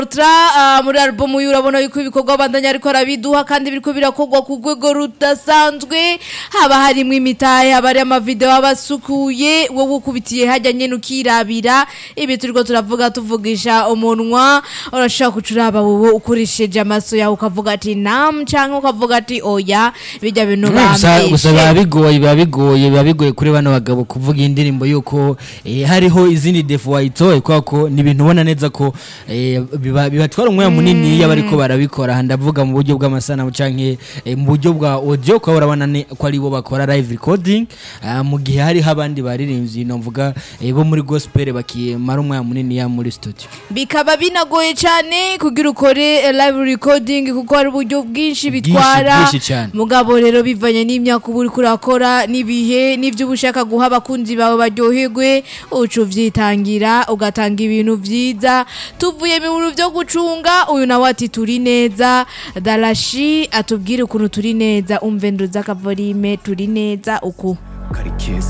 Tra uh, muri album uyu urabona yuko ibikorwa bandanya ariko arabiduha kandi biriko birakorwa ku rwego rudasanzwe haba harimwo imitahe haba hari amavideo abasukuye wowe ukubitiye hajya nyene ukirabira ibi turiko turavuga tuvugisha umunwa urashobora kucuraba wowe ukoresheje amaso yawe ukavuga ati nam canke ukavuga ati oya bijya bintu gusa gusa biba bambeshe bigoye biba bigoye biba bigoye kuri bano bagabo kuvuga iyi ndirimbo yuko eh, hariho izindi defo wayitoye kubera ko ni ibintu ubona neza ko eh, biba- bibatwara umwanya munini iyo bariko barabikora aha ndavuga mu buryo bw'amasanamu canke eh, mu buryo bwa audio kuba urabona ne- ko aribo bakora live recording ah, mu gihe hariho abandi baririmbyi novuga eh, bo muri gospel bakimara umwanya munini ya muri studio bikaba binagoye cyane kugira ukore eh, live recording kuko hari uburyo bwinshi Bwinshi, bitwara bwinshi cyane. mugabo rero bivanye n'imyaka uba uriko urakora n'ibihe n'ibyo uba ushaka guha abakunzi bawe baryoherwe uca uvyitangira ugatanga ibintu vyiza tuvuye mu bintu vyo gucunga uyu nawe ati turi neza darashi atubwire ukuntu turi neza umve nduza akavorime turi neza uku Karikeza